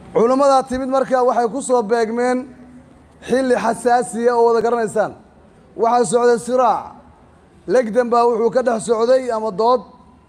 culimmadaa timid markaa waxay ku soo beegmeen xilli xasaasiya oo wada garanaysaan waxaa socday siraac legdan baa wuxuu ka dhex socday ama dood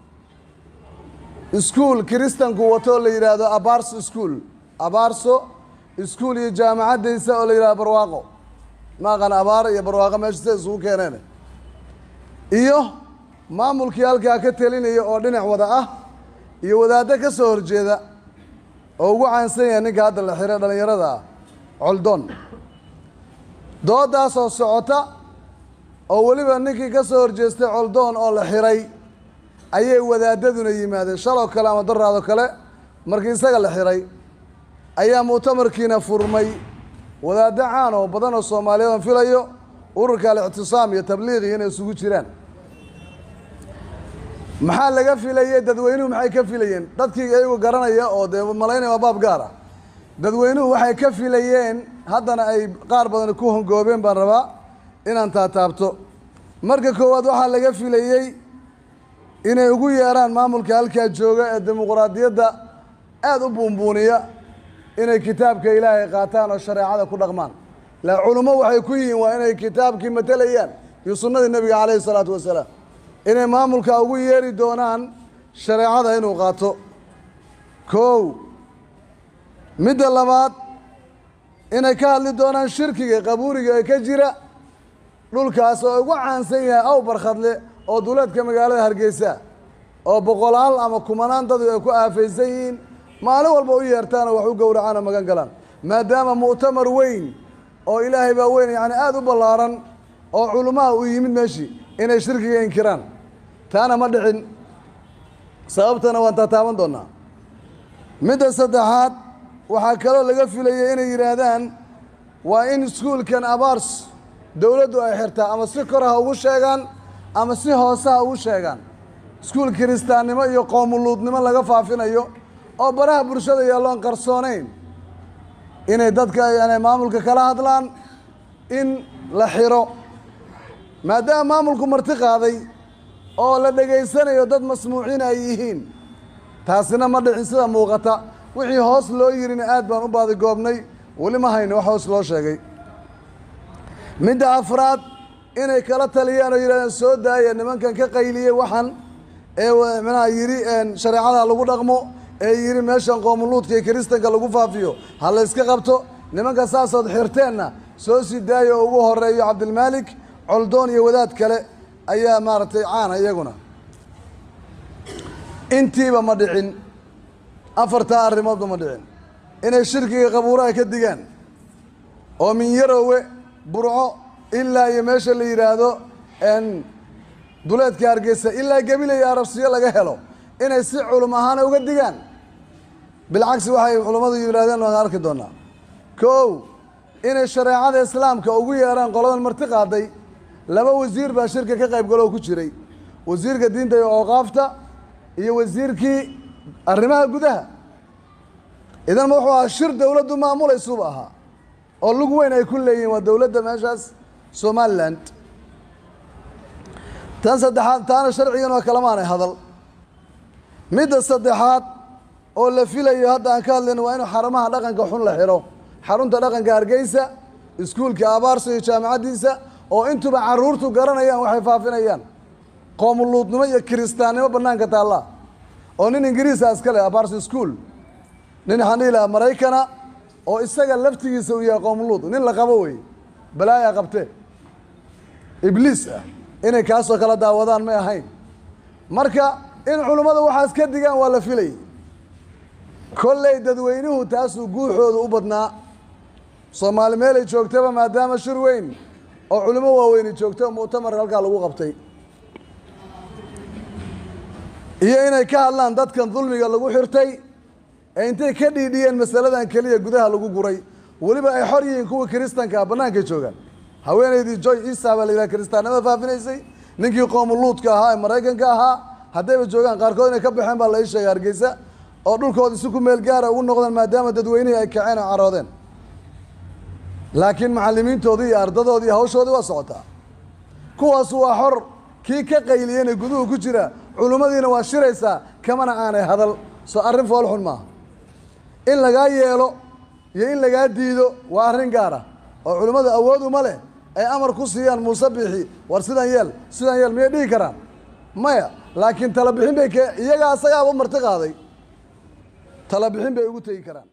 iskuul kiristanku wato oo la yidhaahdo abarso iskuol abarso iskuol iyo jaamacaddaysa oo la yidhahdo barwaaqo maaqan abaar iyo barwaaqo meesha sida isugu keeneen iyo maamulkii halkaa ka telinaya oo dhinac wada ah iyo wadaaddo ka soo horjeeda oo ugu caansan yahay ninka hadda la xiray dhallinyarada ah coldoon dooddaasoo socota oo weliba ninkii ka soo horjeestay coldoon oo la xiray ayay wadaadaduna yimaadeen shaloo kale ama daraado kale markii isaga la xiray ayaa mu'tamarkiina furmay wadaaddo caan oo badan oo soomaaliyeed aan filayo ururka al-ictisaam iyo tabliiqi inay isugu jiraan maxaa laga filayey dadweynuhu maxay ka filayeen dadkii iyagu garanaya oo dee malaynaya waa baab gaar ah dadweynuhu waxay ka filayeen haddana ay qaar badan ku hongoobeen baan rabaa inaan taataabto marka koowaad waxaa laga filayey inay ugu yeeraan maamulka halkaa jooga ee dimuquraadiyadda aada u buunbuuniya inay kitaabka ilaahay qaataan oo shareecada ku dhaqmaan la culummo waxay ku yihiin waa inay kitaabkii matelayaan iyo sunnadii nebiga calayhi isalaatu wasalaam inay maamulka ugu yeeri doonaan shareecada inuu qaato kow midda labaad inay ka hadli doonaan shirkiga qabuuriga ee ka jira dhulkaas oo ugu caansan yahay aw barkhadle oo duleedka magaalada hargeysa oo boqolaal ama kumanaan dadu ay ku aafaysan yihiin maalin walba u yeertaan oo wax u gowracaan oo magan galaan maadaama mu'tamar weyn oo ilaahay baa weyn yacni aada u ballaaran oo culummaha uu yimid meeshii inay shirkiga inkiraan taana ma dhicin sababtana waan taataaban doonaa midda saddexaad waxaa kaloo laga filayay inay yidhaahdaan waa in iskuulkan abaars dowladdu ay xirtaa ama si kor ha ugu sheegaan ama si hoose ha ugu sheegaan iskuul kiristaannimo iyo qoomuluudnimo laga faafinayo oo baraha bulshada yaalloon qarsoonayn inay dadka yani maamulka kala hadlaan in la xiro maadaama maamulku marti qaaday oo la dhegaysanayo dad masmuuciin ay yihiin taasina ma dhicin sida muuqata wixii hoos loo yirina aad baan u baadigoobnay weli ma hayno wax hoos loo sheegay midda afraad inay kala taliyaan oo yidhahdeen soo daaya nimankan ka qayliyey waxan ee manaha yidhi shareecada lagu dhaqmo ee yidhi meeshan qoomuluudka iyo kiristanka lagu faafiyo ha la yska qabto nimanka saasood xirteenna soo sii daaya oo ugu horeeyo cabdilmaalik coldoon iyo wadaad kale ayaa maaragtay caana iyaguna intiiba ma dhicin afartaa arrimoodba ma dhicin inay shirkiga qabuuraha ka digaan oo min yarowe burco ilaa iyo meesha la yidhaahdo duleedka hargeysa ilaa gebile iyo arabsiyo laga helo inay si culum ahaana uga digaan bilcagsi waxay culummadu yidhahdeen waan arki doonaa kow inay shareecada islaamka ugu yeeraan qoladan marti qaaday laba wasiir baa shirka ka qayb galoo ku jiray wasiirka diinta iyo ooqaafta iyo wasiirkii arrimaha gudaha idan wuxuu ahaa shir dowladdu maamulaysuuba ahaa oo lug weyn ay ku leeyihiin waa dowladda meeshaas somalilan tan saddexaad taana sharcigan waa kalamaanay hadal midda saddexaad oo la filayo hadda aan ka hadlayno waa inu xarumaha dhaqanka xun la xidho xarunta dhaqanka hargeysa iskuulka abaarso iyo jaamacaddiisa oo intuba caruurtu garanayaan waxay faafinayaan qoomuluudnimo iyo kiristaannimo bannaanka taallaa oo nin ingiriisa iska leh abaarso school nin waxaan dhihi lahaa maraykana oo isaga laftigiisa uu yahay qoomuluud nin la qabo wey balaaya qabte ibliis ah inay kaasoo kala daawadaan may ahayn marka in culummada waxaas ka digaan waa la filayay kolley dadweynuhu taasuu guuxooda u badnaa soomaali meelay joogtaba maadaama shir weyn oo culimo waaweyni joogto mu'tamar halkaa lagu qabtay iyo inay ka hadlaan dadkan dulmiga lagu xirtay ee intay ka dhiidhiyeen masaladan keliya gudaha lagu guray weliba ay xor yihiin kuwa kiristanka bannaankay joogaan haweenaydii joy isa baa la yidhaha kiristaannimada faafinaysay ninkii qoomuluudka ahaa ee maraykanka ahaa haddayba joogaan qaarkood inay ka baxeen baa la ii sheegay hargeysa oo dhulkooda si ku meel gaara ugu noqdeen maadaama dadweynihii ay kaceen oo caroodeen laakiin macallimiintoodii iyo ardadoodii hawshoodii waa socotaa kuwaas waa xor kii ka qayliyena guduhu ku jira culummadiina waa shiraysaa kamana aanay hadal soo arrin foolxun maaha in lagaa yeelo iyo in lagaa diido waa arrin gaara oo culimmadu awood uma leh ay amar ku siiyaan muuse bixi war sidan yeel sidan yeel miyay dhihi karaan maya laakiin tala bixin bay ke iyagaa asagaaba marti qaaday tala bixin bay ugu tegi karaan